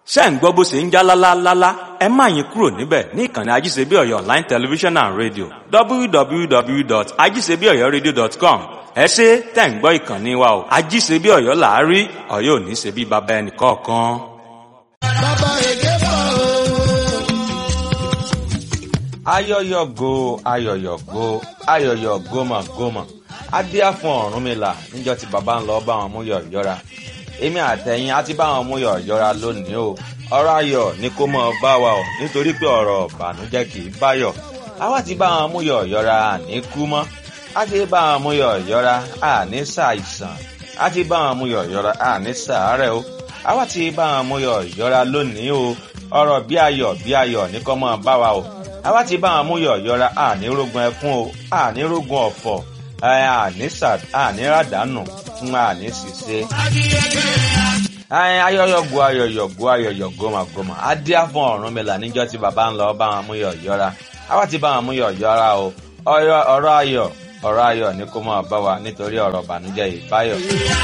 ṣé ń gbọ́ bó ṣe ń já lálálálá ẹ má yín kúrò níbẹ̀ ní ìkànnì ajíṣebíọ̀yọ̀ online television and radio www.ajíṣebíọ̀yọ̀radio.com ẹ ṣe tẹ̀ ń gbọ́ ìkànnì wa o ajíṣebíọ̀yọ̀ làárí ọ̀yọ́ ò ní ṣe bí baba ẹnì kọ̀ọ̀kan. bàbá èké bọ̀ o. ayọyọgo ayọyọgo ayọyọ gómàgómà adíá fún Ọ̀rúnmìlà níjọ́ tí bàbá ń lọ bá wọn mú yọ̀yọ́ra èmi àtẹ̀yìn á ti bá wọn mú yọ̀yọ́ra lónìí o ọ̀rọ̀ ayọ̀ ni kó mọ̀ bá wa o nítorí pé ọ̀rọ̀ ìbànújẹ́ kì í báyọ̀ àwa ti bá wọn mú yọ̀yọ́ra àní kú mọ́ á ti bá wọn mú yọ̀yọ́ra àní ṣàìsàn á ti bá wọn mú yọ̀yọ́ra àní ṣàárẹ̀ o àwa ti bá wọn mú yọ̀yọ́ra lónìí o ọ̀rọ̀ bí ayọ̀ bí ayọ̀ ní kó mọ̀ bá wa o àwa ti bá wọn mú yọ̀yọ́ra àní rógun ẹkún o àní rógun ọ̀fọ̀ àní ràdánù fún àní ṣìṣe. ayọ̀yọ̀gbò ayọ̀yọ̀gbò ayọ̀yọ̀gbò màgbọ́mà adíá fún Ọ̀rúnmìlà níjọ́ tí bàbá ń lọ bá wọn mú yọ̀yọ́ra àwa ti bá wọn mú yọ̀yọ́ra o ọ̀rọ̀ ayọ̀ ọ̀rọ̀ ayọ̀ ni kó máa bá wa nítorí ọ̀rọ̀ ìbànújẹ́ ìbáyọ̀.